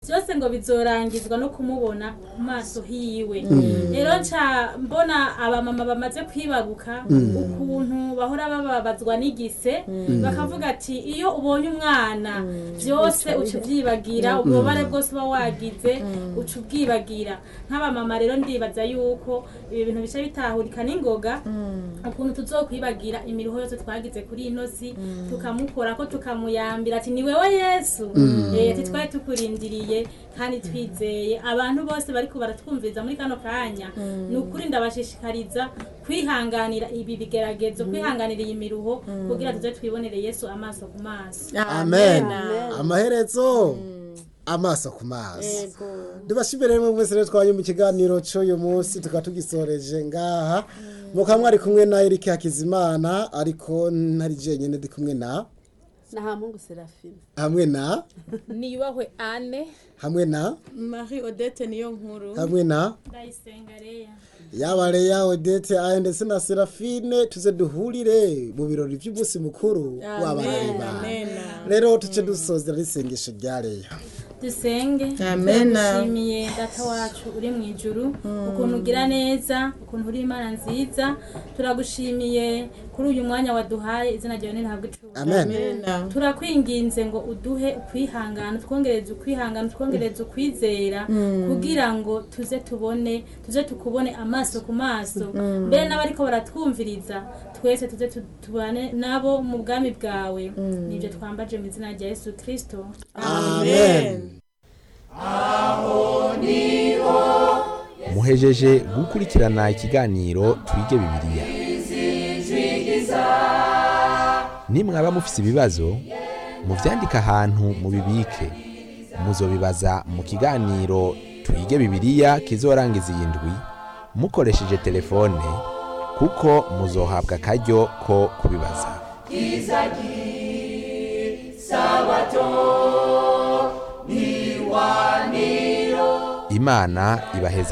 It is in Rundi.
byose ngo bizorangizwa no kumubona ku maso hiwe rero nca mbona abamama bamaze kwibaruka ukuntu bahora bababazwa n'igise bakavuga ati iyo ubonye umwana byose uca ubyibagira ububabare bwose uba wagize uca ubwibagira nk'abamama rero ndibaza yuko ibi bintu bica bitahurika n'ingoga ukuntu tuzokwibagira imiruho yose twagize kuri ino si tukamukora ko tukamuyambira ati ni wewe yesu Eh, ati twari tukurindiriye kandi twizeye abantu bose bariko baratwumviriza muri kano kanya ni ukuri ndabashishikariza kwihanganira ibi bigeragezo kwihanganira iyi miruho kugira tuze twibonere yesu amaso ku maso amen amaherezo amaso ku maso ndibashimire rero mwese rero twanye mu kiganiro cy'uyu munsi tukaba tugisoreje ngaha mukaba mwari kumwe na Eric Hakizimana ariko ntari jenyine ndi kumwe na na hamungu serafine hamwe na niyubahwe ane hamwe na marie odette niyo nkuru hamwe na ndayisenga reya yaba Leya Odette aya ndetse na Serafine tuze duhurire mu birori by'umunsi mukuru w'abarayi bawe rero tuce dusozera n'isengesho rya Leya dusenge Amen. turagushimiye data wacu uri mu ijuru ukuntu ugira neza ukuntu uri imana nziza turagushimiye kuri uyu mwanya waduhaye izina ryawe nirahabwa icubahiro amen turakwinginze ngo uduhe ukwihangana twongereze ukwihangana twongereze ukwizera kugira ngo tuze tubone tuze tukubone amaso ku maso mbere n'abariko baratwumviriza twese tuze tu- tubane nabo mu bwami bwawe nibyo twambaje mu izina rya yesu kirisito amen muhejeje gukurikirana ikiganiro twige bibiliya nimwaba mufise ibibazo muvyandike ahantu mubibike muzobibaza mu kiganiro twige bibiliya kizorangiza iyi ndwi mukoresheje telefone kuko muzohabwa akaryo ko kubibaza imana ibaheza